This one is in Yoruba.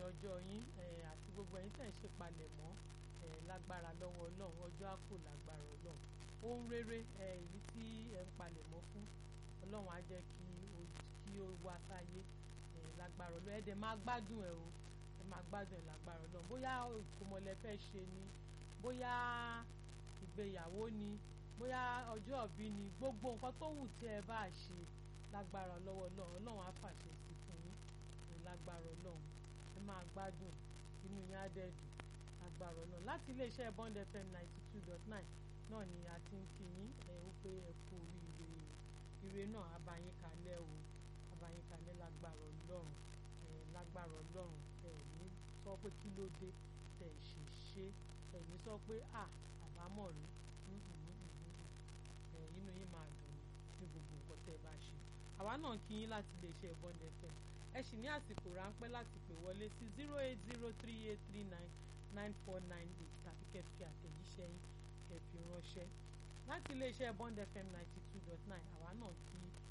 ọjọ́ yín àti gbogbo ẹ̀yin tẹ̀ ń ṣe palẹ̀mọ́ lágbára lọ́wọ́ ọlọ́run ọjọ́ á kò lágbára ọlọ́run ohun rere èyí tí ẹ̀ ń palẹ̀mọ́ fún ọlọ́run á jẹ́ kí kí ó wá sáyé lágbára ọlọ́run ẹ̀ dẹ̀ máa gbádùn ẹ̀ o ẹ̀ máa gbádùn ẹ̀ lágbára ọlọ́run bóyá ìkómọlẹ̀ fẹ́ ṣe ni bóyá ìgbéyàwó ni bóyá ọjọ́ ìbí ni gbogbo nǹkan tó wù tí ẹ bá ṣe lágbára lọ́wọ́ ọlọ́run ọlọ́run á fàṣẹ sí fún yín lágbára ọlọ́run ẹ máa gbádùn inú yín á dẹ̀ dùn lágbára ọlọ́run láti iléeṣẹ́ Bond FM ninety two dot nine náà ni a ti ń kí yín ẹ ó pé ẹ kú oríire ire náà á bá yín kalẹ̀ o á bá yín kalẹ̀ lágbára ọlọ́run ẹ lágbára ọlọ́run ẹ ní sọ pé kí ló dé tẹ ṣe ṣe ẹ ní sọ pé à àbámọ̀ rí ẹ inú yín máa dùn ní gbogbo nǹkan tẹ bá ṣe àwa náà kí yín láti iléeṣẹ́ Bond FM ẹ sì ní àsìkò ráńpẹ́ láti pè wọlé sí zero eight zero three eight three nine nine four nine eight tàbí kẹfì àtẹ̀jíṣẹ́ yín kẹfì ránṣẹ́ láti iléeṣẹ́ Bond FM ninety two dot nine àwa náà kí